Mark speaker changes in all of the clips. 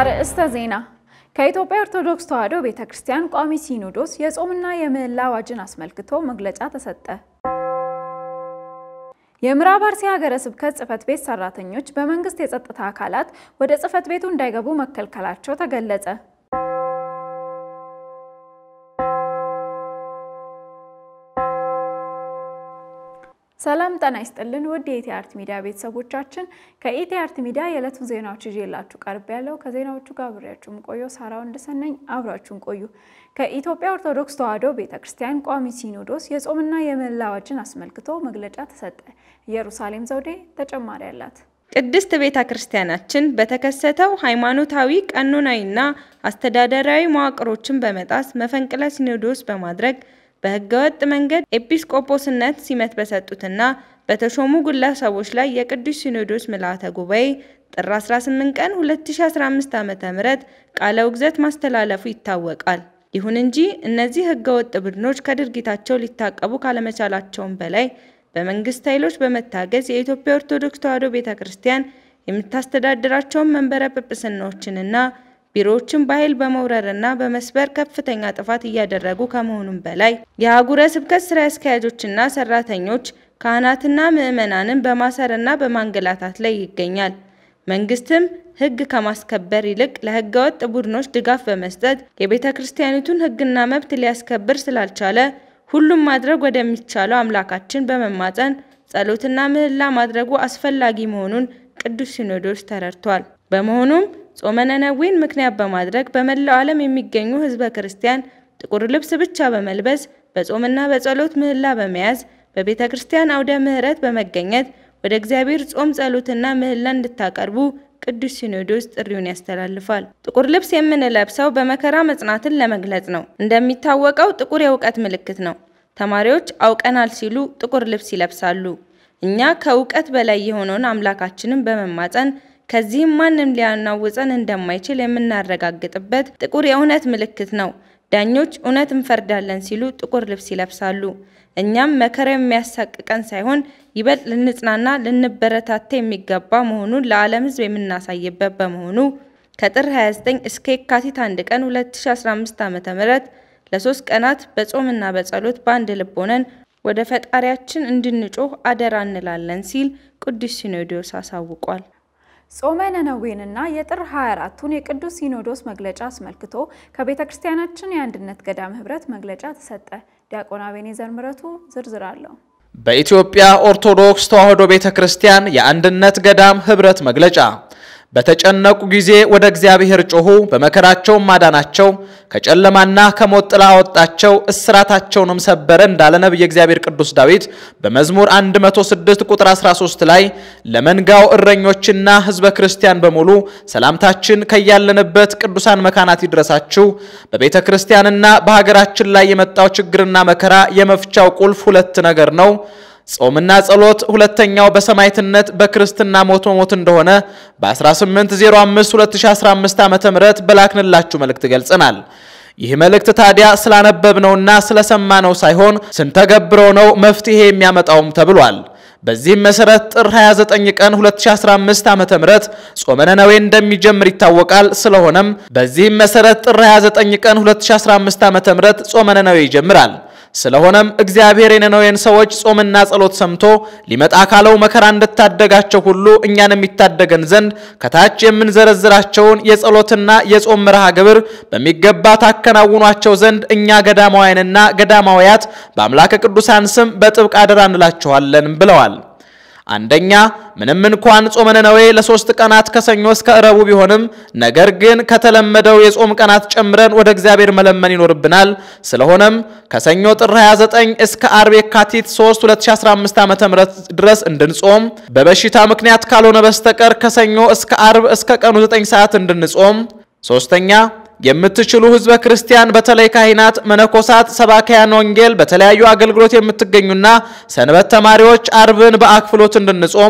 Speaker 1: አርዕስተ ዜና ከኢትዮጵያ ኦርቶዶክስ ተዋሕዶ ቤተ ክርስቲያን ቋሚ ሲኖዶስ የጾምና የምህላ አዋጅን አስመልክቶ መግለጫ ተሰጠ። የምዕራብ አርሲ ሀገረ ስብከት ጽሕፈት ቤት ሰራተኞች በመንግስት የጸጥታ አካላት ወደ ጽሕፈት ቤቱ እንዳይገቡ መከልከላቸው ተገለጸ። ሰላም ጤና ይስጥልን ውድ የኢቲአርት ሚዲያ ቤተሰቦቻችን፣ ከኢቲአርት ሚዲያ የዕለቱን ዜናዎች ይዤላችሁ ቀርብ ያለው ከዜናዎቹ ጋር አብሬያችሁም ቆዩ ሳራው እንደሰነኝ አብራችሁን ቆዩ። ከኢትዮጵያ ኦርቶዶክስ ተዋሕዶ ቤተ ክርስቲያን ቋሚ ሲኖዶስ የጾምና የምህላ አዋጅን አስመልክቶ መግለጫ ተሰጠ። ኢየሩሳሌም ዘውዴ ተጨማሪ አላት።
Speaker 2: ቅድስት ቤተ ክርስቲያናችን በተከሰተው ሃይማኖታዊ ቀኖናዊና አስተዳደራዊ መዋቅሮችን በመጣስ መፈንቅለ ሲኖዶስ በማድረግ በህገወጥ መንገድ ኤጲስቆጶስነት ሲመት በሰጡትና በተሾሙ ግለሰቦች ላይ የቅዱስ ሲኖዶስ ምልዓተ ጉባኤ ጥር 18 ቀን 2015 ዓ.ም ቃለ ውግዘት ማስተላለፉ ይታወቃል። ይሁን እንጂ እነዚህ ህገወጥ ቡድኖች ከድርጊታቸው ሊታቀቡ ካለመቻላቸውም በላይ በመንግስት ኃይሎች በመታገዝ የኢትዮጵያ ኦርቶዶክስ ተዋሕዶ ቤተ ክርስቲያን የምታስተዳድራቸውን መንበረ ጵጵስናዎችንና ቢሮዎችን በኃይል በመውረርና በመስበር ከፍተኛ ጥፋት እያደረጉ ከመሆኑም በላይ የአህጉረ ስብከት ስራ አስኪያጆችና ሰራተኞች ካህናትና ምዕመናንን በማሰርና በማንገላታት ላይ ይገኛል። መንግስትም ህግ ከማስከበር ይልቅ ለህገወጥ ቡድኖች ድጋፍ በመስጠት የቤተ ክርስቲያኒቱን ህግና መብት ሊያስከብር ስላልቻለ ሁሉም ማድረግ ወደሚቻለው አምላካችን በመማፀን ጸሎትና ምህላ ማድረጉ አስፈላጊ መሆኑን ቅዱስ ሲኖዶስ ተረድቷል። በመሆኑም ጾመ ነነዌን ምክንያት በማድረግ በመላው ዓለም የሚገኙ ህዝበ ክርስቲያን ጥቁር ልብስ ብቻ በመልበስ በጾምና በጸሎት ምህላ በመያዝ በቤተ ክርስቲያን አውደ ምህረት በመገኘት ወደ እግዚአብሔር ጾም ጸሎትና ምህላ እንድታቀርቡ ቅዱስ ሲኖዶስ ጥሪውን ያስተላልፋል። ጥቁር ልብስ የምንለብሰው በመከራ መጽናትን ለመግለጽ ነው። እንደሚታወቀው ጥቁር የእውቀት ምልክት ነው። ተማሪዎች አውቀናል ሲሉ ጥቁር ልብስ ይለብሳሉ። እኛ ከእውቀት በላይ የሆነውን አምላካችንን በመማፀን ከዚህም ማንም ሊያናውፀን እንደማይችል የምናረጋግጥበት ጥቁር የእውነት ምልክት ነው። ዳኞች እውነት እንፈርዳለን ሲሉ ጥቁር ልብስ ይለብሳሉ። እኛም መከራ የሚያሳቅቀን ሳይሆን ይበልጥ ልንጽናና ልንበረታታ የሚገባ መሆኑን ለዓለም ሕዝብ የምናሳይበት በመሆኑ ከጥር 29 እስከ የካቲት 1 ቀን 2015 ዓ.ም ለሶስት ቀናት በጾምና በጸሎት በአንድ ልብ ሆነን ወደ ፈጣሪያችን እንድንጮህ አደራ እንላለን ሲል ቅዱስ ሲኖዶስ አሳውቋል።
Speaker 1: ጾመ ነነዌንና የጥር 24ቱን የቅዱስ ሲኖዶስ መግለጫ አስመልክቶ ከቤተ ክርስቲያናችን የአንድነት ገዳም ህብረት መግለጫ ተሰጠ። ዲያቆን አቤኔዘር ምረቱ ዝርዝር አለው።
Speaker 3: በኢትዮጵያ ኦርቶዶክስ ተዋሕዶ ቤተ ክርስቲያን የአንድነት ገዳም ህብረት መግለጫ በተጨነቁ ጊዜ ወደ እግዚአብሔር ጮኹ፣ በመከራቸውም ማዳናቸው፣ ከጨለማና ከሞት ጥላ አወጣቸው፣ እስራታቸውንም ሰበረ እንዳለ ነቢየ እግዚአብሔር ቅዱስ ዳዊት በመዝሙር 106 ቁጥር 13 ላይ ለመንጋው እረኞችና ህዝበ ክርስቲያን በሙሉ ሰላምታችን ከያለንበት ቅዱሳን መካናት ይድረሳችሁ። በቤተ ክርስቲያንና በሀገራችን ላይ የመጣው ችግርና መከራ የመፍቻው ቁልፍ ሁለት ነገር ነው ጾምና ጸሎት። ሁለተኛው በሰማዕትነት በክርስትና ሞት መሞት እንደሆነ በ1805 2015 ዓ.ም በላክንላችሁ መልእክት ገልጸናል። ይህ መልእክት ታዲያ ስላነበብነውና ስለሰማነው ሳይሆን ስንተገብረው ነው መፍትሄ የሚያመጣውም ተብሏል። በዚህም መሰረት ጥር 29 ቀን 2015 ዓ.ም ጾመ ነነዌ እንደሚጀምር ይታወቃል። ስለሆነም በዚህም መሰረት ጥር 29 ቀን 2015 ዓ.ም ጾመ ነነዌ ይጀምራል። ስለሆነም እግዚአብሔር የነነዌን ሰዎች ጾምና ጸሎት ሰምቶ ሊመጣ ካለው መከራ እንድታደጋቸው ሁሉ እኛን የሚታደገን ዘንድ ከታች የምንዘረዝራቸውን የጸሎትና የጾም መርሃ ግብር በሚገባ ታከናውኗቸው ዘንድ እኛ ገዳማውያንና ገዳማውያት በአምላከ ቅዱሳን ስም በጥብቅ አደራ እንላችኋለን ብለዋል። አንደኛ ምንም እንኳን ጾመ ነነዌ ለሶስት ቀናት ከሰኞ እስከ እረቡ ቢሆንም ነገር ግን ከተለመደው የጾም ቀናት ጨምረን ወደ እግዚአብሔር መለመን ይኖርብናል። ስለሆነም ከሰኞ ጥር 29 እስከ አርብ የካቲት 3 2015 ዓ.ም ድረስ እንድንጾም፣ በበሽታ ምክንያት ካልሆነ በስተቀር ከሰኞ እስከ አርብ እስከ ቀኑ 9 ሰዓት እንድንጾም። ሶስተኛ የምትችሉ ህዝበ ክርስቲያን በተለይ ካህናት፣ መነኮሳት፣ ሰባካያን ወንጌል በተለያዩ አገልግሎት የምትገኙና ሰንበት ተማሪዎች አርብን በአክፍሎት እንድንጾም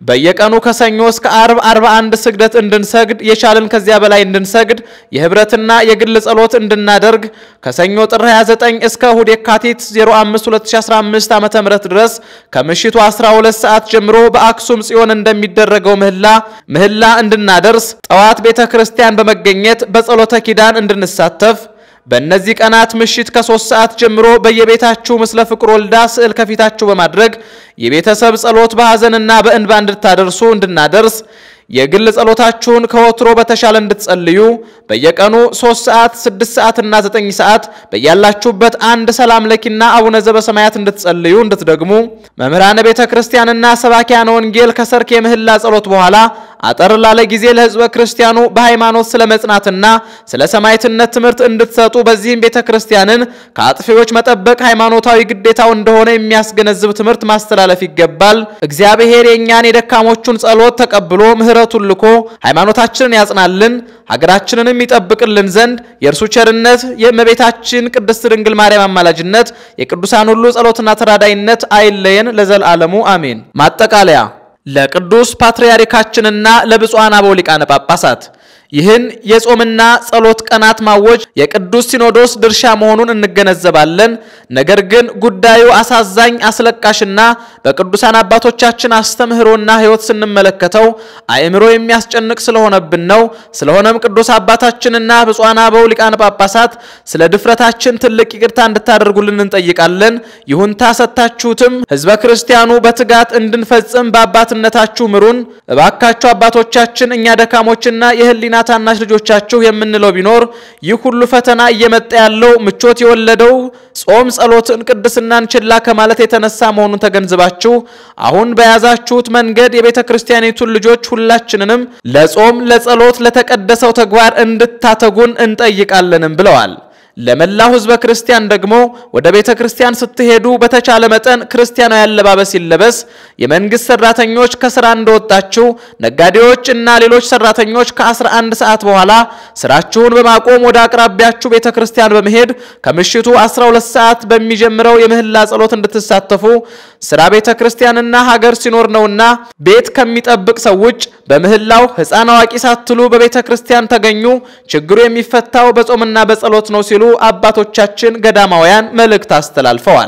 Speaker 3: በየቀኑ ከሰኞ እስከ አርብ 41 ስግደት እንድንሰግድ የቻልን ከዚያ በላይ እንድንሰግድ የህብረትና የግል ጸሎት እንድናደርግ ከሰኞ ጥር 29 እስከ እሁድ የካቲት 05 2015 ዓ.ም ድረስ ከምሽቱ 12 ሰዓት ጀምሮ በአክሱም ጽዮን እንደሚደረገው ምህላ ምህላ እንድናደርስ ጠዋት ቤተ ክርስቲያን በመገኘት በጸሎተ ኪዳን እንድንሳተፍ በእነዚህ ቀናት ምሽት ከሶስት ሰዓት ጀምሮ በየቤታችሁ ምስለ ፍቅር ወልዳ ስዕል ከፊታችሁ በማድረግ የቤተሰብ ጸሎት በሐዘንና በእንባ እንድታደርሱ እንድናደርስ የግል ጸሎታችሁን ከወትሮ በተሻለ እንድትጸልዩ በየቀኑ 3 ሰዓት፣ 6 ሰዓት እና 9 ሰዓት በያላችሁበት አንድ ሰላም ለኪና አቡነ ዘበሰማያት እንድትጸልዩ እንድትደግሙ መምህራነ ቤተ ክርስቲያንና ሰባኪያነ ወንጌል ከሰርክ የምህላ ጸሎት በኋላ አጠር ላለ ጊዜ ለሕዝበ ክርስቲያኑ በሃይማኖት ስለ መጽናትና ስለ ሰማዕትነት ትምህርት እንድትሰጡ በዚህም ቤተ ክርስቲያንን ከአጥፊዎች መጠበቅ ሃይማኖታዊ ግዴታው እንደሆነ የሚያስገነዝብ ትምህርት ማስተላለፍ ይገባል። እግዚአብሔር የእኛን የደካሞቹን ጸሎት ተቀብሎ ምሕረቱን ልኮ ሃይማኖታችንን ያጽናልን ሀገራችንንም ይጠብቅልን ዘንድ የእርሱ ቸርነት የእመቤታችን ቅድስት ድንግል ማርያም አማላጅነት የቅዱሳን ሁሉ ጸሎትና ተራዳይነት አይለየን ለዘላለሙ አሜን። ማጠቃለያ ለቅዱስ ፓትርያርካችንና ለብፁዓን አበው ሊቃነ ጳጳሳት ይህን የጾምና ጸሎት ቀናት ማወጅ የቅዱስ ሲኖዶስ ድርሻ መሆኑን እንገነዘባለን። ነገር ግን ጉዳዩ አሳዛኝ፣ አስለቃሽና በቅዱሳን አባቶቻችን አስተምህሮና ሕይወት ስንመለከተው አእምሮ የሚያስጨንቅ ስለሆነብን ነው። ስለሆነም ቅዱስ አባታችንና ብፁዓን አበው ሊቃነ ጳጳሳት ስለ ድፍረታችን ትልቅ ይቅርታ እንድታደርጉልን እንጠይቃለን። ይሁንታ ሰጥታችሁትም ሕዝበ ክርስቲያኑ በትጋት እንድንፈጽም በአባትነታችሁ ምሩን። እባካችሁ አባቶቻችን እኛ ደካሞችና የህሊና ታናሽ ልጆቻችሁ የምንለው ቢኖር ይህ ሁሉ ፈተና እየመጣ ያለው ምቾት የወለደው ጾም፣ ጸሎትን፣ ቅድስናን ችላ ከማለት የተነሳ መሆኑን ተገንዝባችሁ አሁን በያዛችሁት መንገድ የቤተ ክርስቲያኒቱን ልጆች ሁላችንንም ለጾም፣ ለጸሎት፣ ለተቀደሰው ተግባር እንድታተጉን እንጠይቃለንም ብለዋል። ለመላው ህዝበ ክርስቲያን ደግሞ ወደ ቤተ ክርስቲያን ስትሄዱ በተቻለ መጠን ክርስቲያናዊ አለባበስ ይለበስ። የመንግስት ሰራተኞች ከስራ እንደወጣችሁ፣ ነጋዴዎች እና ሌሎች ሰራተኞች ከ11 ሰዓት በኋላ ስራችሁን በማቆም ወደ አቅራቢያችሁ ቤተ ክርስቲያን በመሄድ ከምሽቱ 12 ሰዓት በሚጀምረው የምህላ ጸሎት እንድትሳተፉ ስራ ቤተ ክርስቲያንና ሀገር ሲኖር ነውና ቤት ከሚጠብቅ ሰው ውጭ በምህላው ሕፃን አዋቂ ሳትሉ በቤተ ክርስቲያን ተገኙ። ችግሩ የሚፈታው በጾምና በጸሎት ነው ሲሉ አባቶቻችን ገዳማውያን መልእክት አስተላልፈዋል።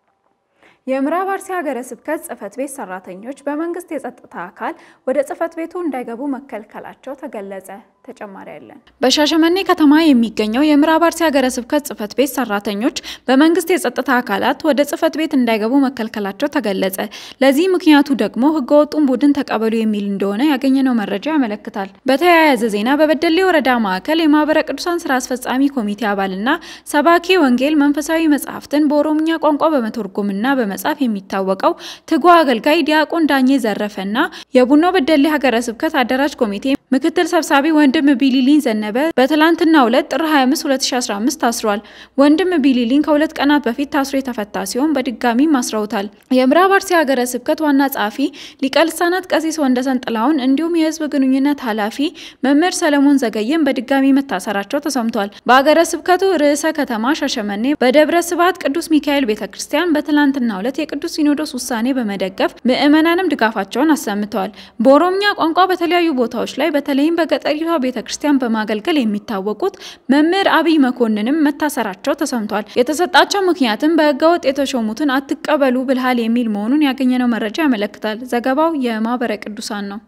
Speaker 1: የምዕራብ አርሲ ሀገረ ስብከት ጽሕፈት ቤት ሰራተኞች በመንግስት የጸጥታ አካል ወደ ጽሕፈት ቤቱ እንዳይገቡ መከልከላቸው ተገለጸ። ተጨማሪ ያለን በሻሸመኔ ከተማ የሚገኘው የምዕራብ አርሲ ሀገረ ስብከት ጽሕፈት ቤት ሰራተኞች በመንግስት የጸጥታ አካላት ወደ ጽሕፈት ቤት እንዳይገቡ መከልከላቸው ተገለጸ። ለዚህ ምክንያቱ ደግሞ ህገወጡን ቡድን ተቀበሉ የሚል እንደሆነ ያገኘነው መረጃ ያመለክታል። በተያያዘ ዜና በበደሌ ወረዳ ማዕከል የማህበረ ቅዱሳን ስራ አስፈጻሚ ኮሚቴ አባልና ሰባኬ ወንጌል መንፈሳዊ መጽሐፍትን በኦሮምኛ ቋንቋ በመተርጎምና በመጻፍ የሚታወቀው ትጉ አገልጋይ ዲያቆን ዳኜ ዘረፈና የቡኖ በደሌ ሀገረ ስብከት አደራጅ ኮሚቴ ምክትል ሰብሳቢ ወንድም ቢሊሊን ዘነበ በትላንትናው ዕለት ጥር 25 2015 ታስሯል። ወንድም ቢሊሊን ከሁለት ቀናት በፊት ታስሮ የተፈታ ሲሆን በድጋሚም አስረውታል። የምዕራብ አርሲ ሀገረ ስብከት ዋና ጸሐፊ ሊቀ ልሳናት ቀሲስ ወንደሰን ጥላሁን እንዲሁም የህዝብ ግንኙነት ኃላፊ መምህር ሰለሞን ዘገየም በድጋሚ መታሰራቸው ተሰምቷል። በሀገረ ስብከቱ ርዕሰ ከተማ ሻሸመኔ በደብረ ስብሐት ቅዱስ ሚካኤል ቤተ ክርስቲያን በትላንትናው ዕለት የቅዱስ ሲኖዶስ ውሳኔ በመደገፍ ምዕመናንም ድጋፋቸውን አሰምተዋል። በኦሮምኛ ቋንቋ በተለያዩ ቦታዎች ላይ በተለይም በገጠሪቷ ቤተ ክርስቲያን በማገልገል የሚታወቁት መምህር አብይ መኮንንም መታሰራቸው ተሰምቷል። የተሰጣቸው ምክንያትም በህገወጥ የተሾሙትን አትቀበሉ ብልሃል የሚል መሆኑን ያገኘነው መረጃ ያመለክታል። ዘገባው የማህበረ ቅዱሳን ነው።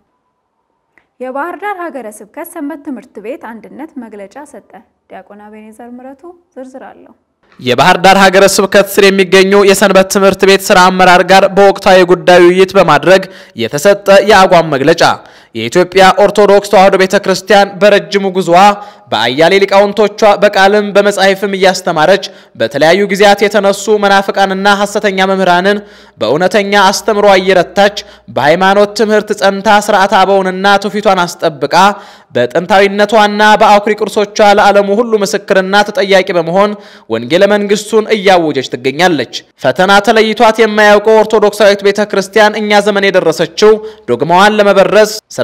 Speaker 1: የባህር ዳር ሀገረ ስብከት ሰንበት ትምህርት ቤት አንድነት መግለጫ ሰጠ። ዲያቆን አቤኔዘር ምረቱ ዝርዝር አለው።
Speaker 3: የባህር ዳር ሀገረ ስብከት ስር የሚገኙ የሰንበት ትምህርት ቤት ስራ አመራር ጋር በወቅታዊ ጉዳይ ውይይት በማድረግ የተሰጠ የአቋም መግለጫ የኢትዮጵያ ኦርቶዶክስ ተዋሕዶ ቤተ ክርስቲያን በረጅሙ ጉዞዋ በአያሌ ሊቃውንቶቿ በቃልም በመጻሕፍም እያስተማረች በተለያዩ ጊዜያት የተነሱ መናፍቃንና ሐሰተኛ መምህራንን በእውነተኛ አስተምሮ እየረታች በሃይማኖት ትምህርት ጸንታ ስርዓተ አበውንና ትውፊቷን አስጠብቃ በጥንታዊነቷና በአኩሪ ቅርሶቿ ለዓለሙ ሁሉ ምስክርና ተጠያቂ በመሆን ወንጌለ መንግስቱን እያወጀች ትገኛለች። ፈተና ተለይቷት የማያውቀው ኦርቶዶክሳዊት ቤተ ክርስቲያን እኛ ዘመን የደረሰችው ዶግማዋን ለመበረዝ ስራ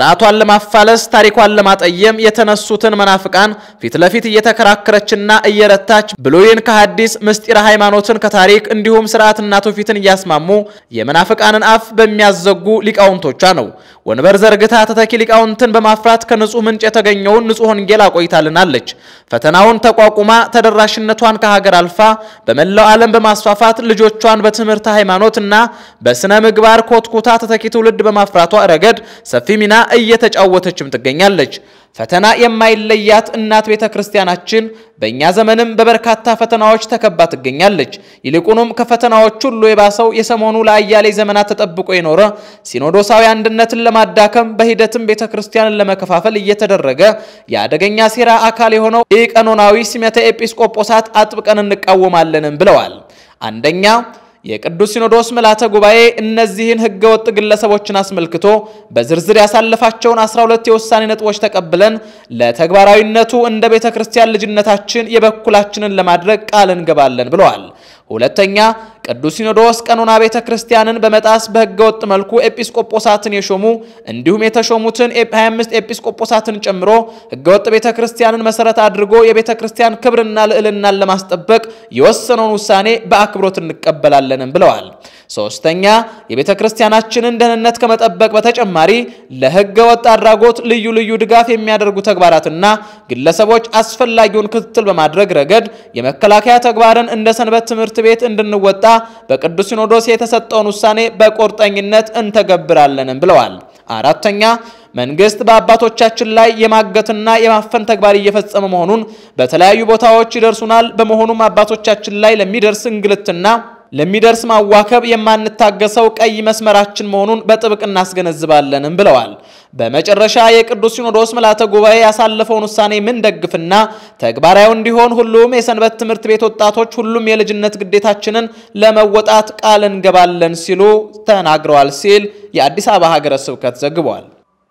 Speaker 3: ስርዓቷን ለማፋለስ ታሪኳን ለማጠየም የተነሱትን መናፍቃን ፊት ለፊት እየተከራከረችና እየረታች ብሉይን ከሐዲስ ምስጢረ ሃይማኖትን ከታሪክ እንዲሁም ስርዓትና ትውፊትን እያስማሙ የመናፍቃንን አፍ በሚያዘጉ ሊቃውንቶቿ ነው። ወንበር ዘርግታ ተተኪ ሊቃውንትን በማፍራት ከንጹህ ምንጭ የተገኘውን ንጹህ ወንጌል አቆይታልናለች። ፈተናውን ተቋቁማ ተደራሽነቷን ከሀገር አልፋ በመላው ዓለም በማስፋፋት ልጆቿን በትምህርት ሃይማኖት እና በስነ ምግባር ኮትኩታ ተተኪ ትውልድ በማፍራቷ ረገድ ሰፊ ሚና እየተጫወተችም ትገኛለች። ፈተና የማይለያት እናት ቤተ ክርስቲያናችን በእኛ ዘመንም በበርካታ ፈተናዎች ተከባ ትገኛለች። ይልቁንም ከፈተናዎች ሁሉ የባሰው የሰሞኑ ለአያሌ ዘመናት ተጠብቆ የኖረ ሲኖዶሳዊ አንድነትን ለማዳከም በሂደትም ቤተ ክርስቲያንን ለመከፋፈል እየተደረገ የአደገኛ ሴራ አካል የሆነው ኢቀኖናዊ ሲመተ ኤጲስቆጶሳት አጥብቀን እንቃወማለንም ብለዋል። አንደኛ የቅዱስ ሲኖዶስ ምልዓተ ጉባኤ እነዚህን ህገወጥ ግለሰቦችን አስመልክቶ በዝርዝር ያሳለፋቸውን 12 የውሳኔ ነጥቦች ተቀብለን ለተግባራዊነቱ እንደ ቤተ ክርስቲያን ልጅነታችን የበኩላችንን ለማድረግ ቃል እንገባለን ብለዋል። ሁለተኛ ቅዱስ ሲኖዶስ ቀኖና ቤተ ክርስቲያንን በመጣስ በህገወጥ መልኩ ኤጲስቆጶሳትን የሾሙ እንዲሁም የተሾሙትን 25 ኤጲስቆጶሳትን ጨምሮ ህገወጥ ቤተ ክርስቲያንን መሰረት አድርጎ የቤተ ክርስቲያን ክብርና ልዕልናን ለማስጠበቅ የወሰነውን ውሳኔ በአክብሮት እንቀበላለንም ብለዋል። ሶስተኛ የቤተ ክርስቲያናችንን ደህንነት ከመጠበቅ በተጨማሪ ለህገ ወጥ አድራጎት ልዩ ልዩ ድጋፍ የሚያደርጉ ተግባራትና ግለሰቦች አስፈላጊውን ክትትል በማድረግ ረገድ የመከላከያ ተግባርን እንደ ሰንበት ትምህርት ቤት እንድንወጣ በቅዱስ ሲኖዶስ የተሰጠውን ውሳኔ በቁርጠኝነት እንተገብራለንም ብለዋል። አራተኛ መንግስት በአባቶቻችን ላይ የማገትና የማፈን ተግባር እየፈጸመ መሆኑን በተለያዩ ቦታዎች ይደርሱናል። በመሆኑም አባቶቻችን ላይ ለሚደርስ እንግልትና ለሚደርስ ማዋከብ የማንታገሰው ቀይ መስመራችን መሆኑን በጥብቅ እናስገነዝባለንም ብለዋል። በመጨረሻ የቅዱስ ሲኖዶስ ምልዓተ ጉባኤ ያሳለፈውን ውሳኔ ምን ደግፍና ተግባራዊ እንዲሆን ሁሉም የሰንበት ትምህርት ቤት ወጣቶች ሁሉም የልጅነት ግዴታችንን ለመወጣት ቃል እንገባለን ሲሉ ተናግረዋል ሲል የአዲስ አበባ ሀገረ ስብከት ዘግቧል።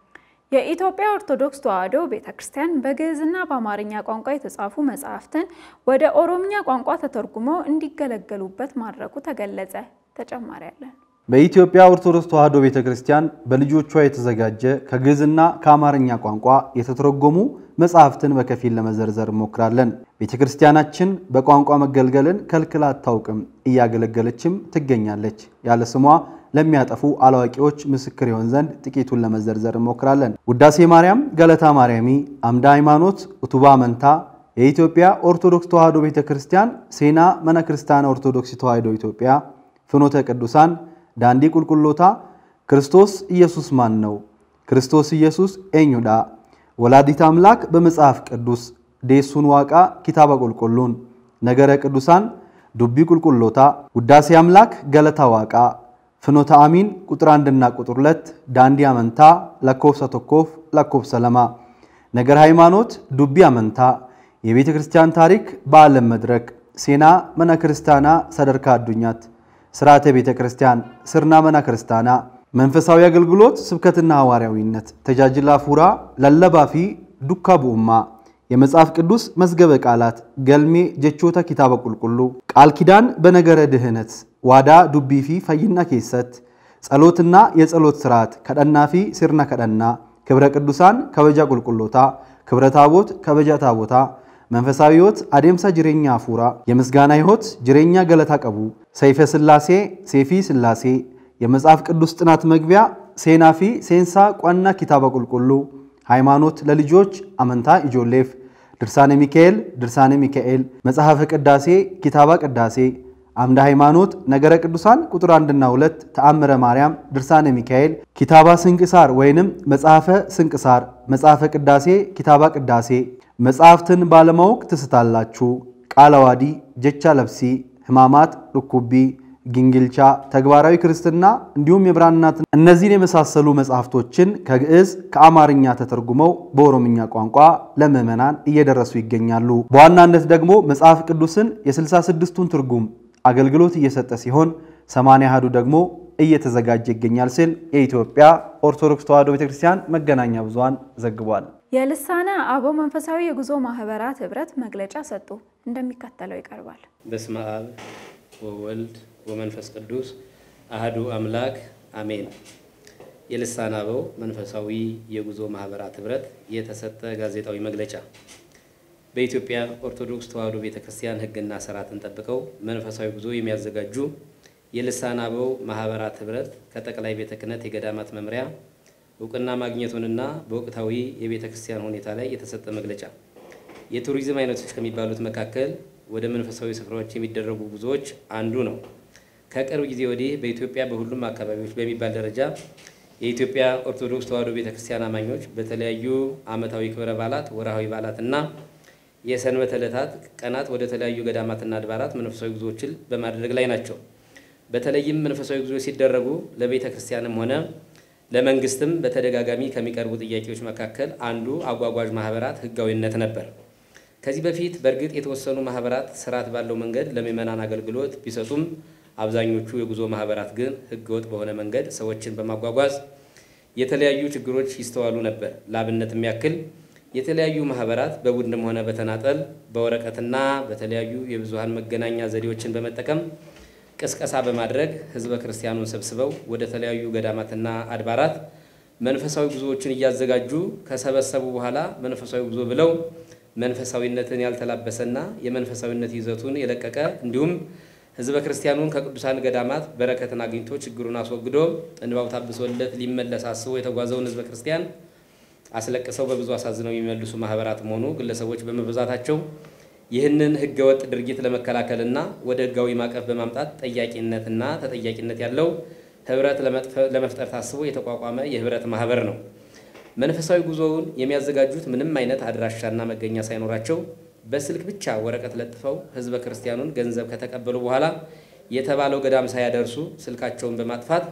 Speaker 1: የኢትዮጵያ ኦርቶዶክስ ተዋሕዶ ቤተ ክርስቲያን በግዕዝና በአማርኛ ቋንቋ የተጻፉ መጽሐፍትን ወደ ኦሮምኛ ቋንቋ ተተርጉሞ እንዲገለገሉበት ማድረጉ ተገለጸ። ተጨማሪ ያለን
Speaker 4: በኢትዮጵያ ኦርቶዶክስ ተዋሕዶ ቤተ ክርስቲያን በልጆቿ የተዘጋጀ ከግዕዝና ከአማርኛ ቋንቋ የተተረጎሙ መጽሐፍትን በከፊል ለመዘርዘር እንሞክራለን። ቤተ ክርስቲያናችን በቋንቋ መገልገልን ከልክላ አታውቅም፣ እያገለገለችም ትገኛለች። ያለ ስሟ ለሚያጠፉ አላዋቂዎች ምስክር ይሆን ዘንድ ጥቂቱን ለመዘርዘር እንሞክራለን። ውዳሴ ማርያም፣ ገለታ ማርያሚ፣ አምደ ሃይማኖት፣ እቱባ መንታ፣ የኢትዮጵያ ኦርቶዶክስ ተዋሕዶ ቤተ ክርስቲያን ሴና መነ ክርስቲያነ ኦርቶዶክስ ተዋሕዶ ኢትዮጵያ፣ ፍኖተ ቅዱሳን፣ ዳንዲ ቁልቁሎታ፣ ክርስቶስ ኢየሱስ ማን ነው? ክርስቶስ ኢየሱስ ኤኙዳ፣ ወላዲት አምላክ በመጽሐፍ ቅዱስ፣ ዴሱን ዋቃ ኪታባ ቁልቁሉን፣ ነገረ ቅዱሳን፣ ዱቢ ቁልቁሎታ፣ ውዳሴ አምላክ፣ ገለታ ዋቃ ፍኖተ አሚን ቁጥር አንድና ቁጥር ሁለት ዳንዲ አመንታ ለኮብሰ ቶኮፍ ለኮብሰ ለማ ነገር ሃይማኖት ዱቢ አመንታ የቤተ ክርስቲያን ታሪክ በዓለም መድረክ ሴና መነ ክርስቲያና ሰደርካ አዱኛት ስርዓተ ቤተ ክርስቲያን ስርና መና ክርስቲያና መንፈሳዊ አገልግሎት ስብከትና ሐዋርያዊነት ተጃጅላ ፉራ ለለባፊ ዱካ ቡኡማ የመጽሐፍ ቅዱስ መዝገበ ቃላት ገልሜ ጀቾታ ኪታበ ቁልቁሉ ቃል ኪዳን በነገረ ድህነት ዋዳ ዱቢፊ ፈይና ኬሰት ጸሎትና የጸሎት ስርዓት ከደናፊ ሲርና ከደና ክብረ ቅዱሳን ከበጃ ቁልቁሎታ ክብረ ታቦት ከበጃ ታቦታ መንፈሳዊ ሕይወት አዴምሳ ጅሬኛ አፉራ የምስጋና ሕይወት ጅሬኛ ገለታ ቀቡ ሰይፈ ስላሴ ሴፊ ስላሴ የመጽሐፍ ቅዱስ ጥናት መግቢያ ሴናፊ ሴንሳ ቋና ኪታበ ቁልቁሉ ሃይማኖት ለልጆች አመንታ ኢጆሌፍ ድርሳነ ሚካኤል ድርሳነ ሚካኤል መጽሐፈ ቅዳሴ ኪታባ ቅዳሴ አምደ ሃይማኖት ነገረ ቅዱሳን ቁጥር አንድና ሁለት ተአምረ ማርያም ድርሳነ ሚካኤል ኪታባ ስንቅሳር ወይንም መጽሐፈ ስንቅሳር መጽሐፈ ቅዳሴ ኪታባ ቅዳሴ መጽሐፍትን ባለማወቅ ትስታላችሁ ቃለ ዓዋዲ ጀቻ ለብሲ ሕማማት ርኩቢ ግንግልቻ ተግባራዊ ክርስትና እንዲሁም የብራናት እነዚህን የመሳሰሉ መጽሐፍቶችን ከግዕዝ ከአማርኛ ተተርጉመው በኦሮምኛ ቋንቋ ለምዕመናን እየደረሱ ይገኛሉ። በዋናነት ደግሞ መጽሐፍ ቅዱስን የ66ቱን ትርጉም አገልግሎት እየሰጠ ሲሆን ሰማንያ አሐዱ ደግሞ እየተዘጋጀ ይገኛል ሲል የኢትዮጵያ ኦርቶዶክስ ተዋሕዶ ቤተክርስቲያን መገናኛ ብዙኃን ዘግቧል።
Speaker 1: የልሳነ አበው መንፈሳዊ የጉዞ ማህበራት ህብረት መግለጫ ሰጡ። እንደሚከተለው ይቀርባል።
Speaker 5: በስመ አብ ወወልድ ወመንፈስ ቅዱስ አህዱ አምላክ አሜን። የልሳነ አበው መንፈሳዊ የጉዞ ማህበራት ህብረት የተሰጠ ጋዜጣዊ መግለጫ። በኢትዮጵያ ኦርቶዶክስ ተዋሕዶ ቤተ ክርስቲያን ሕግና ስርዓትን ጠብቀው መንፈሳዊ ጉዞ የሚያዘጋጁ የልሳነ አበው ማህበራት ህብረት ከጠቅላይ ቤተ ክህነት የገዳማት መምሪያ እውቅና ማግኘቱንና በወቅታዊ የቤተ ክርስቲያን ሁኔታ ላይ የተሰጠ መግለጫ። የቱሪዝም አይነቶች ከሚባሉት መካከል ወደ መንፈሳዊ ስፍራዎች የሚደረጉ ጉዞዎች አንዱ ነው። ከቅርብ ጊዜ ወዲህ በኢትዮጵያ በሁሉም አካባቢዎች በሚባል ደረጃ የኢትዮጵያ ኦርቶዶክስ ተዋሕዶ ቤተ ክርስቲያን አማኞች በተለያዩ ዓመታዊ ክብረ በዓላት፣ ወርሃዊ በዓላትና የሰንበት ዕለታት ቀናት ወደ ተለያዩ ገዳማትና አድባራት መንፈሳዊ ጉዞዎችን በማድረግ ላይ ናቸው። በተለይም መንፈሳዊ ጉዞዎች ሲደረጉ ለቤተ ክርስቲያንም ሆነ ለመንግስትም በተደጋጋሚ ከሚቀርቡ ጥያቄዎች መካከል አንዱ አጓጓዥ ማህበራት ህጋዊነት ነበር። ከዚህ በፊት በእርግጥ የተወሰኑ ማህበራት ስርዓት ባለው መንገድ ለምዕመናን አገልግሎት ቢሰጡም አብዛኞቹ የጉዞ ማህበራት ግን ህገወጥ በሆነ መንገድ ሰዎችን በማጓጓዝ የተለያዩ ችግሮች ይስተዋሉ ነበር። ለአብነትም ያክል የተለያዩ ማህበራት በቡድንም ሆነ በተናጠል በወረቀትና በተለያዩ የብዙሃን መገናኛ ዘዴዎችን በመጠቀም ቅስቀሳ በማድረግ ህዝበ ክርስቲያኑን ሰብስበው ወደ ተለያዩ ገዳማትና አድባራት መንፈሳዊ ጉዞዎችን እያዘጋጁ ከሰበሰቡ በኋላ መንፈሳዊ ጉዞ ብለው መንፈሳዊነትን ያልተላበሰና የመንፈሳዊነት ይዘቱን የለቀቀ እንዲሁም ህዝበ ክርስቲያኑን ከቅዱሳን ገዳማት በረከትን አግኝቶ ችግሩን አስወግዶ እንባው ታብሶለት ሊመለስ አስቦ የተጓዘውን ህዝበ ክርስቲያን አስለቅሰው በብዙ አሳዝነው የሚመልሱ ማህበራት መሆኑ ግለሰቦች በመብዛታቸው ይህንን ህገወጥ ድርጊት ለመከላከልና ወደ ህጋዊ ማዕቀፍ በማምጣት ጠያቂነትና ተጠያቂነት ያለው ህብረት ለመፍጠር ታስቦ የተቋቋመ የህብረት ማህበር ነው። መንፈሳዊ ጉዞውን የሚያዘጋጁት ምንም አይነት አድራሻና መገኛ ሳይኖራቸው በስልክ ብቻ ወረቀት ለጥፈው ህዝበ ክርስቲያኑን ገንዘብ ከተቀበሉ በኋላ የተባለው ገዳም ሳያደርሱ ስልካቸውን በማጥፋት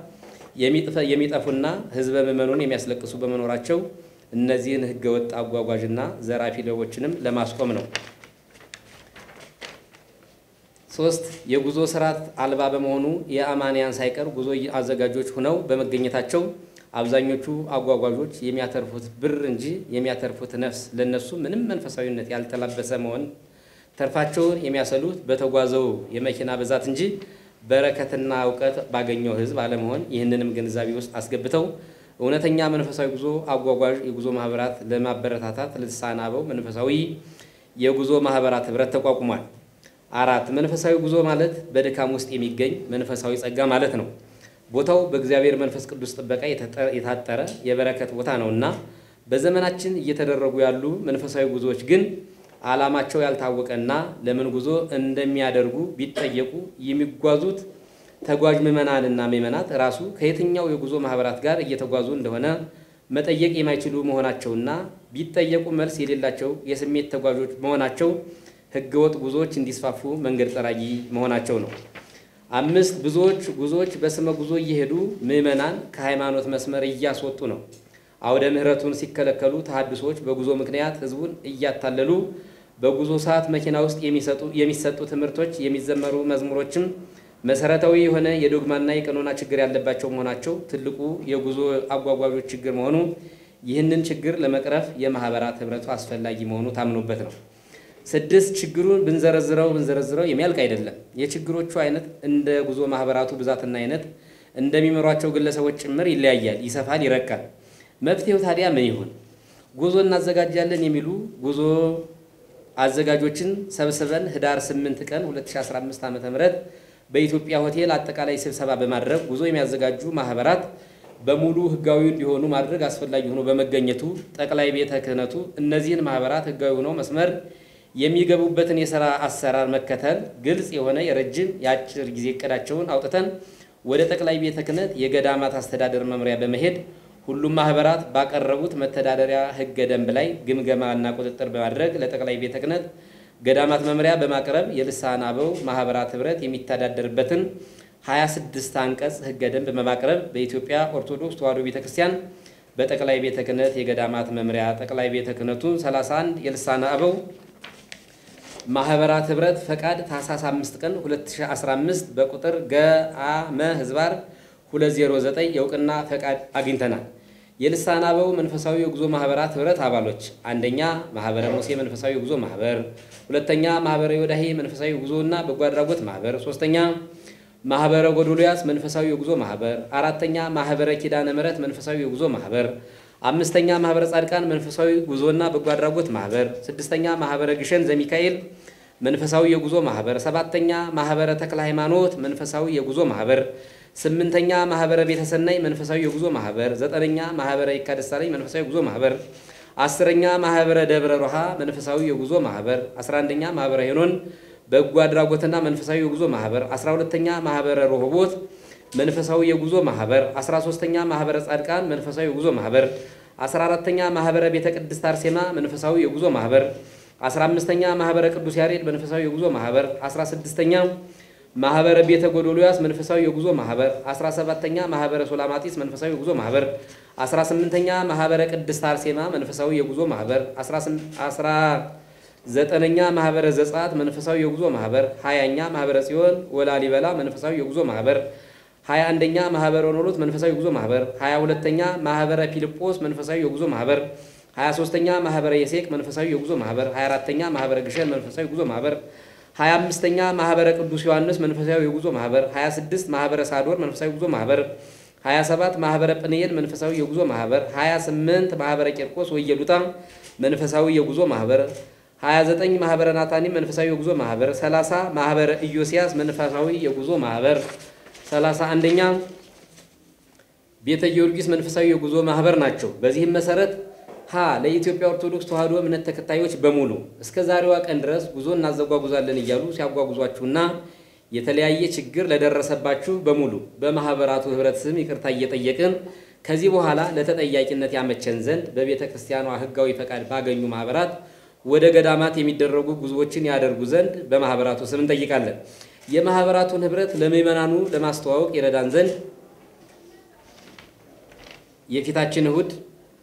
Speaker 5: የሚጠፉና ህዝበ ምዕመኑን የሚያስለቅሱ በመኖራቸው እነዚህን ህገወጥ አጓጓዥና ዘራፊ ሌቦችንም ለማስቆም ነው። ሶስት የጉዞ ስርዓት አልባ በመሆኑ የአማንያን ሳይቀር ጉዞ አዘጋጆች ሆነው በመገኘታቸው አብዛኞቹ አጓጓዦች የሚያተርፉት ብር እንጂ የሚያተርፉት ነፍስ ለነሱ ምንም መንፈሳዊነት ያልተላበሰ መሆን ተርፋቸውን የሚያሰሉት በተጓዘው የመኪና ብዛት እንጂ በረከትና እውቀት ባገኘው ህዝብ አለመሆን ይህንንም ግንዛቤ ውስጥ አስገብተው እውነተኛ መንፈሳዊ ጉዞ አጓጓዥ የጉዞ ማህበራት ለማበረታታት ልሳነ አበው መንፈሳዊ የጉዞ ማህበራት ህብረት ተቋቁሟል። አራት መንፈሳዊ ጉዞ ማለት በድካም ውስጥ የሚገኝ መንፈሳዊ ጸጋ ማለት ነው። ቦታው በእግዚአብሔር መንፈስ ቅዱስ ጥበቃ የታጠረ የበረከት ቦታ ነው እና በዘመናችን እየተደረጉ ያሉ መንፈሳዊ ጉዞዎች ግን ዓላማቸው ያልታወቀና ለምን ጉዞ እንደሚያደርጉ ቢጠየቁ የሚጓዙት ተጓዥ ምዕመናንና ምዕመናት ራሱ ከየትኛው የጉዞ ማህበራት ጋር እየተጓዙ እንደሆነ መጠየቅ የማይችሉ መሆናቸውና ቢጠየቁ መልስ የሌላቸው የስሜት ተጓዦች መሆናቸው ህገወጥ ጉዞዎች እንዲስፋፉ መንገድ ጠራጊ መሆናቸው ነው። አምስት ብዙዎች ጉዞዎች በስመ ጉዞ እየሄዱ ምዕመናን ከሃይማኖት መስመር እያስወጡ ነው። አውደ ምሕረቱን ሲከለከሉ ተሐድሶዎች በጉዞ ምክንያት ህዝቡን እያታለሉ በጉዞ ሰዓት መኪና ውስጥ የሚሰጡ ትምህርቶች፣ የሚዘመሩ መዝሙሮችም መሰረታዊ የሆነ የዶግማና የቀኖና ችግር ያለባቸው መሆናቸው ትልቁ የጉዞ አጓጓዦች ችግር መሆኑ ይህንን ችግር ለመቅረፍ የማህበራት ህብረቱ አስፈላጊ መሆኑ ታምኖበት ነው። ስድስት ችግሩን ብንዘረዝረው ብንዘረዝረው የሚያልቅ አይደለም። የችግሮቹ አይነት እንደ ጉዞ ማህበራቱ ብዛትና አይነት እንደሚመሯቸው ግለሰቦች ጭምር ይለያያል፣ ይሰፋል፣ ይረቃል። መፍትሄው ታዲያ ምን ይሆን? ጉዞ እናዘጋጃለን የሚሉ ጉዞ አዘጋጆችን ሰብስበን ህዳር 8 ቀን 2015 ዓ.ም በኢትዮጵያ ሆቴል አጠቃላይ ስብሰባ በማድረግ ጉዞ የሚያዘጋጁ ማህበራት በሙሉ ህጋዊ እንዲሆኑ ማድረግ አስፈላጊ ሆኖ በመገኘቱ ጠቅላይ ቤተ ክህነቱ እነዚህን ማህበራት ህጋዊ ሆነው መስመር የሚገቡበትን የሥራ አሰራር መከተል ግልጽ የሆነ የረጅም የአጭር ጊዜ እቅዳቸውን አውጥተን ወደ ጠቅላይ ቤተ ክህነት የገዳማት አስተዳደር መምሪያ በመሄድ ሁሉም ማህበራት ባቀረቡት መተዳደሪያ ህገ ደንብ ላይ ግምገማና ቁጥጥር በማድረግ ለጠቅላይ ቤተ ክህነት ገዳማት መምሪያ በማቅረብ የልሳነ አበው ማህበራት ህብረት የሚተዳደርበትን 26 አንቀጽ ህገ ደንብ በማቅረብ በኢትዮጵያ ኦርቶዶክስ ተዋሕዶ ቤተ ክርስቲያን በጠቅላይ ቤተ ክህነት የገዳማት መምሪያ ጠቅላይ ቤተ ክህነቱ 31 የልሳነ አበው ማህበራት ህብረት ፈቃድ ታህሳስ 5 ቀን 2015 በቁጥር ገአመ ህዝባር 209 የእውቅና ፈቃድ አግኝተናል። የልሳነ አበው መንፈሳዊ የጉዞ ማህበራት ህብረት አባሎች አንደኛ ማህበረ ሙሴ መንፈሳዊ የጉዞ ማህበር፣ ሁለተኛ ማህበረ ዮዳሄ መንፈሳዊ ጉዞና በጎ አድራጎት ማህበር፣ ሶስተኛ ማህበረ ጎዶልያስ መንፈሳዊ የጉዞ ማህበር፣ አራተኛ ማህበረ ኪዳነ ምሕረት መንፈሳዊ የጉዞ ማህበር፣ አምስተኛ ማህበረ ጻድቃን መንፈሳዊ ጉዞና በጎ አድራጎት ማህበር፣ ስድስተኛ ማህበረ ግሸን ዘሚካኤል መንፈሳዊ የጉዞ ማህበር፣ ሰባተኛ ማህበረ ተክለ ሃይማኖት መንፈሳዊ የጉዞ ማህበር፣ ስምንተኛ ማህበረ ቤተሰናይ መንፈሳዊ የጉዞ ማህበር፣ ዘጠነኛ ማህበረ ይካ ደሳለኝ መንፈሳዊ የጉዞ ማህበር፣ አስረኛ ማህበረ ደብረ ሮሃ መንፈሳዊ የጉዞ ማህበር፣ አስራ አንደኛ ማህበረ ሄኖን በጎ አድራጎትና መንፈሳዊ የጉዞ ማህበር፣ አስራ ሁለተኛ ማህበረ ሮሆቦት መንፈሳዊ የጉዞ ማህበር፣ አስራ ሶስተኛ ማህበረ ጻድቃን መንፈሳዊ የጉዞ ማህበር፣ አስራ አራተኛ ማህበረ ቤተ ቅድስት አርሴማ መንፈሳዊ የጉዞ ማህበር፣ አስራ አምስተኛ ማህበረ ቅዱስ ያሬድ መንፈሳዊ የጉዞ ማህበር፣ አስራ ስድስተኛ ማህበረ ቤተ ጎዶልያስ መንፈሳዊ የጉዞ ማህበር፣ አስራ ሰባተኛ ማህበረ ሶላማጢስ መንፈሳዊ የጉዞ ማህበር፣ አስራ ስምንተኛ ማህበረ ቅድስት አርሴማ መንፈሳዊ የጉዞ ማህበር፣ አስራ ዘጠነኛ ማህበረ ዘጸአት መንፈሳዊ የጉዞ ማህበር፣ ሀያኛ ማህበረ ጽዮን ወላሊበላ መንፈሳዊ የጉዞ ማህበር፣ ሀያ አንደኛ ማህበረ ኖሎት መንፈሳዊ የጉዞ ማህበር፣ ሀያ ሁለተኛ ማህበረ ፊልጶስ መንፈሳዊ የጉዞ ማህበር፣ ሀያ ሶስተኛ ማህበረ የሴቅ መንፈሳዊ የጉዞ ማህበር፣ ሀያ አራተኛ ማህበረ ግሸን መንፈሳዊ የጉዞ ማህበር፣ ሀያ አምስተኛ ማህበረ ቅዱስ ዮሐንስ መንፈሳዊ የጉዞ ማህበር፣ ሀያ ስድስት ማህበረ ሳዶር መንፈሳዊ የጉዞ ማህበር፣ ሀያ ሰባት ማህበረ ጵንኤል መንፈሳዊ የጉዞ ማህበር፣ ሀያ ስምንት ማህበረ ቂርቆስ ወየሉጣ መንፈሳዊ የጉዞ ማህበር 29 ማህበረ ናታኒ መንፈሳዊ የጉዞ ማህበር 30 ማህበረ ኢዮስያስ መንፈሳዊ የጉዞ ማህበር 31ኛ ቤተ ጊዮርጊስ መንፈሳዊ የጉዞ ማህበር ናቸው። በዚህም መሰረት ሀ ለኢትዮጵያ ኦርቶዶክስ ተዋሕዶ እምነት ተከታዮች በሙሉ እስከ ዛሬዋ ቀን ድረስ ጉዞ እናዘጓጉዛለን እያሉ ሲያጓጉዟችሁና የተለያየ ችግር ለደረሰባችሁ በሙሉ በማህበራቱ ህብረት ስም ይቅርታ እየጠየቅን ከዚህ በኋላ ለተጠያቂነት ያመቸን ዘንድ በቤተ ክርስቲያኗ ህጋዊ ፈቃድ ባገኙ ማህበራት ወደ ገዳማት የሚደረጉ ጉዞዎችን ያደርጉ ዘንድ በማህበራቱ ስም እንጠይቃለን። የማህበራቱን ህብረት ለምዕመናኑ ለማስተዋወቅ ይረዳን ዘንድ የፊታችን እሁድ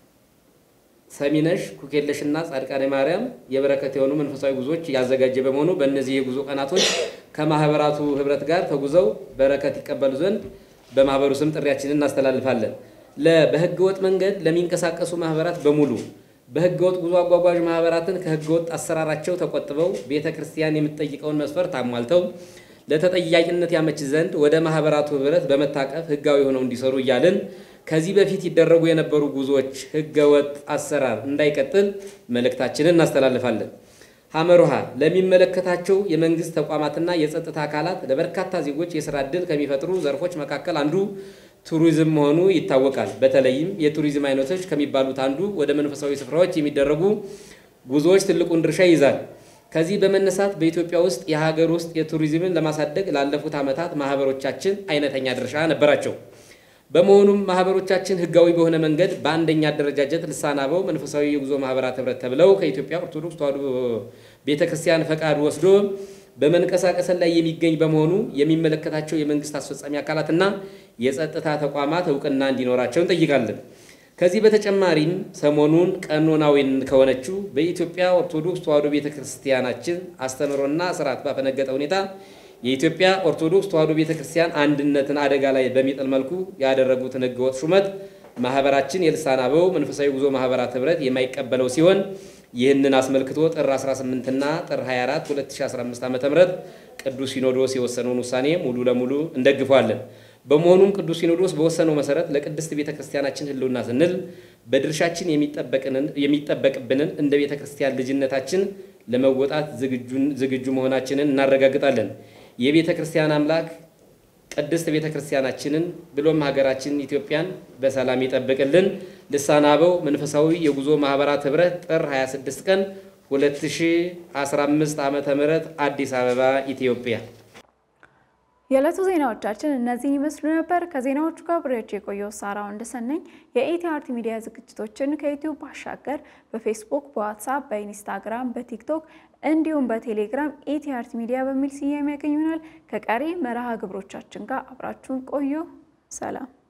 Speaker 5: ሰሚነሽ ኩኬለሽና ጻድቃኔ ማርያም የበረከት የሆኑ መንፈሳዊ ጉዞዎች ያዘጋጀ በመሆኑ በእነዚህ የጉዞ ቀናቶች ከማህበራቱ ህብረት ጋር ተጉዘው በረከት ይቀበሉ ዘንድ በማህበሩ ስም ጥሪያችንን እናስተላልፋለን። ለ በህገ ወጥ መንገድ ለሚንቀሳቀሱ ማህበራት በሙሉ በህገ ወጥ ጉዞ አጓጓዥ ማህበራትን ከህገ ወጥ አሰራራቸው ተቆጥበው ቤተ ክርስቲያን የምትጠይቀውን መስፈርት አሟልተው ለተጠያቂነት ያመች ዘንድ ወደ ማህበራቱ ህብረት በመታቀፍ ህጋዊ ሆነው እንዲሰሩ እያልን ከዚህ በፊት ይደረጉ የነበሩ ጉዞዎች ህገ ወጥ አሰራር እንዳይቀጥል መልእክታችንን እናስተላልፋለን። ሐመሩሃ ለሚመለከታቸው የመንግስት ተቋማትና የጸጥታ አካላት ለበርካታ ዜጎች የስራ ዕድል ከሚፈጥሩ ዘርፎች መካከል አንዱ ቱሪዝም መሆኑ ይታወቃል። በተለይም የቱሪዝም አይነቶች ከሚባሉት አንዱ ወደ መንፈሳዊ ስፍራዎች የሚደረጉ ጉዞዎች ትልቁን ድርሻ ይይዛል። ከዚህ በመነሳት በኢትዮጵያ ውስጥ የሀገር ውስጥ የቱሪዝምን ለማሳደግ ላለፉት ዓመታት ማህበሮቻችን አይነተኛ ድርሻ ነበራቸው። በመሆኑም ማህበሮቻችን ህጋዊ በሆነ መንገድ በአንደኛ አደረጃጀት ልሳነ አበው መንፈሳዊ የጉዞ ማህበራት ህብረት ተብለው ከኢትዮጵያ ኦርቶዶክስ ተዋሕዶ ቤተክርስቲያን ፈቃድ ወስዶ በመንቀሳቀስ ላይ የሚገኝ በመሆኑ የሚመለከታቸው የመንግስት አስፈጻሚ አካላትና የጸጥታ ተቋማት እውቅና እንዲኖራቸው እንጠይቃለን። ከዚህ በተጨማሪም ሰሞኑን ቀኖናዊን ከሆነችው በኢትዮጵያ ኦርቶዶክስ ተዋሕዶ ቤተክርስቲያናችን አስተምህሮና ስርዓት ባፈነገጠ ሁኔታ የኢትዮጵያ ኦርቶዶክስ ተዋሕዶ ቤተክርስቲያን አንድነትን አደጋ ላይ በሚጥል መልኩ ያደረጉትን ህገወጥ ሹመት ማህበራችን የልሳነ አበው መንፈሳዊ ጉዞ ማህበራት ህብረት የማይቀበለው ሲሆን ይህንን አስመልክቶ ጥር 18 እና ጥር 24 2015 ዓ.ም ቅዱስ ሲኖዶስ የወሰነውን ውሳኔ ሙሉ ለሙሉ እንደግፏለን። በመሆኑም ቅዱስ ሲኖዶስ በወሰነው መሰረት ለቅድስት ቤተ ክርስቲያናችን ህልውና ስንል በድርሻችን የሚጠበቅብንን እንደ ቤተ ክርስቲያን ልጅነታችን ለመወጣት ዝግጁ መሆናችንን እናረጋግጣለን። የቤተ ክርስቲያን አምላክ ቅድስት ቤተ ክርስቲያናችንን ብሎም ሀገራችን ኢትዮጵያን በሰላም ይጠብቅልን። ልሳነ አበው መንፈሳዊ የጉዞ ማህበራት ህብረት ጥር 26 ቀን 2015 ዓ.ም አዲስ አበባ ኢትዮጵያ።
Speaker 1: የዕለቱ ዜናዎቻችን እነዚህን ይመስሉ ነበር። ከዜናዎቹ ጋር ብሬያቸው የቆየው ሳራው እንደሰነኝ። የኢቲ አርት ሚዲያ ዝግጅቶችን ከዩቲዩብ ባሻገር በፌስቡክ፣ በዋትሳፕ፣ በኢንስታግራም፣ በቲክቶክ እንዲሁም በቴሌግራም ኢቲ አርት ሚዲያ በሚል ስያሜ ያገኙናል። ከቀሪ መርሃ ግብሮቻችን ጋር አብራችሁን ቆዩ። ሰላም